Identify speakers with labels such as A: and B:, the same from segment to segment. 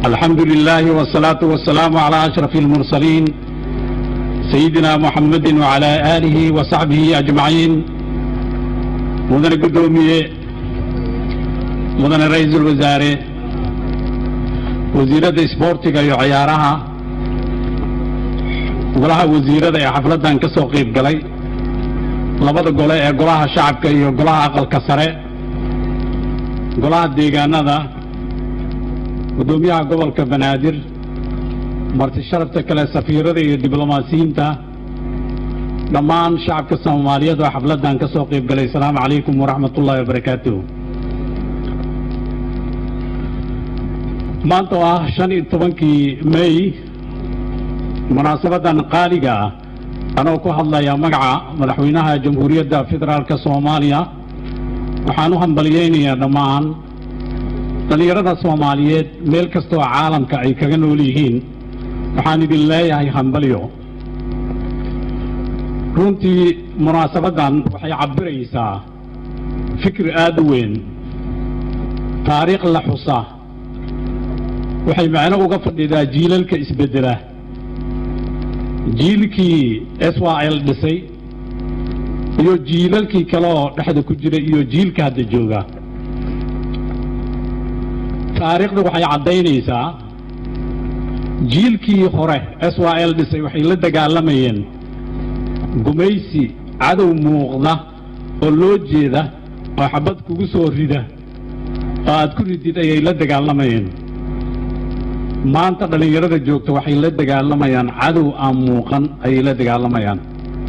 A: الحمد لله والصلاة والسلام على أشرف المرسلين سيدنا محمد وعلى آله وصحبه أجمعين مدن قدومية مدن رئيس الوزراء وزيرة سبورتك يعيارها golaha wasiirada ee xafladdan ka soo qayb galay labada gole ee golaha shacabka iyo golaha aqalka sare golaha deegaanada guddoomiyaha gobolka banaadir marti sharafta kale safiirada iyo diblomaasiyiinta dhammaan shacabka soomaaliyeed oo xafladdan ka soo qayb galay asalaamu calaykum waraxmat ullahi wabarakaatuh maanta oo ah shan iyo tobankii may munaasabadan qaaliga ah anoo ku hadlaya magaca madaxweynaha jamhuuriyadda federaalka soomaaliya waxaan u hambaliyeynayaa dhammaan dhallinyarada soomaaliyeed meel kastoo caalamka ay kaga nool yihiin waxaan idin leeyahay hambalyo runtii munaasabaddan waxay cabbiraysaa fikir aad u weyn taariikh la xusa waxay macno uga fadhidaa jiilalka isbeddela jiilkii s y l dhisay iyo jiilalkii kale oo dhexda ku jira iyo jiilka hadda jooga taariikhda waxay caddaynaysaa jiilkii hore s y l dhisay waxay la dagaalamayeen gumaysi cadow muuqda oo loo jeeda oo xabad kugu soo rida oo aad ku ridid ayay la dagaalamayeen maanta dhallinyarada joogta waxay la dagaalamayaan cadow aan muuqan ayay la dagaalamayaan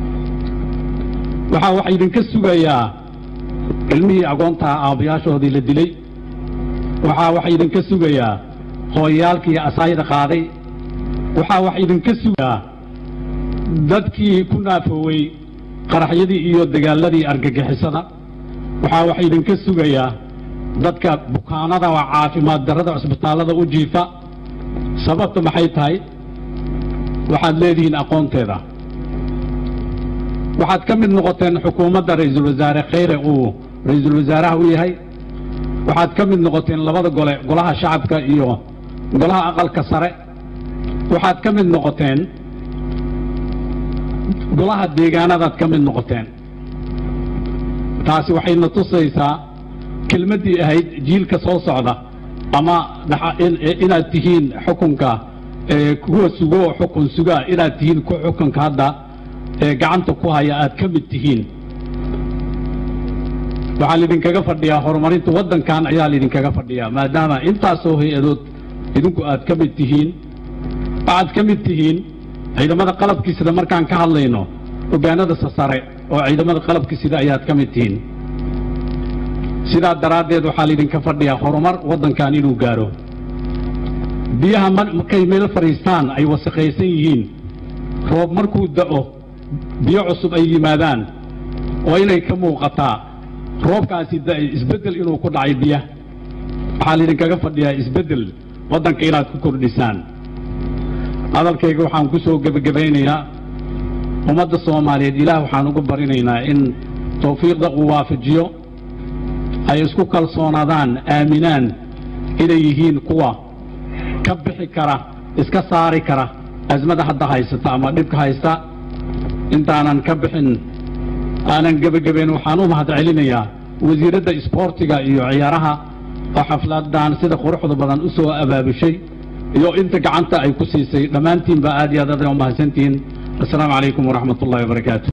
A: waxaa waxa idinka sugayaa ilmihii agoontaha aabbayaashoodii la dilay waxaa waxa idinka sugayaa hooyayaalkii asaayda qaaday waxaa waxa idinka sugayaa dadkii ku naafoowey qaraxyadii iyo dagaaladii argagixisada waxaa waxa idinka sugayaa dadka bukaanada oo caafimaad darrada cusbitaallada u jiifa sababta maxay tahay waxaad leedihiin aqoonteeda waxaad ka mid noqoteen xukuumadda ra'iisul wasaare khayre uu ra'iisul wasaaraha u yahay waxaad ka mid noqoteen labada gole golaha shacabka iyo golaha aqalka sare waxaad ka mid noqoteen golaha deegaanadaad ka mid noqoteen taasi waxayna tusaysaa kelmaddii ahayd jiilka soo socda ama inaad tihiin xukunka kuwa sugo xukun sugaa inaad tihiin ku xukunka hadda ee gacanta ku haya aad ka mid tihiin waxaa laidinkaga fadhiyaa horumarinta waddankan ayaa laidinkaga fadhiyaa maadaama intaasoo hay-adood idinku aad ka mid tihiin waxaad ka mid tihiin ciidamada qalabkiisida markaan ka hadlayno hogaanada sasare oo ciidamada qalabkiisida ayaad ka mid tihiin sidaa daraaddeed waxaa laydinka fadhiyaa horumar waddankan inuu gaaro biyaha markay meel fadhiistaan ay wasaqaysan yihiin roob markuu da'o biyo cusub ay yimaadaan oo inay ka muuqataa roobkaasi da'ay isbeddel inuu ku dhacay biyaha waxaa laydinkaga fadhiyaa isbeddel waddanka inaad ku kordhisaan hadalkayga waxaan ku soo gebagabaynayaa ummadda soomaaliyeed ilaah waxaan ugu barinaynaa in tawfiiqda uu waafajiyo ay isku kalsoonaadaan aaminaan inay yihiin kuwa ka bixi kara iska saari kara asmada hadda haysata ama dhibka haysta intaanan ka bixin aanan gebagabeyn waxaan u mahad celinayaa wasiiradda isboortiga iyo ciyaaraha oo xafladan sida quruxda badan u soo abaabushay iyo inta gacanta ay ku siisay dhammaantiinba aad iyo aad aad umahadsantihiin assalaamu calaykum waraxmat ullahi wabarakaatu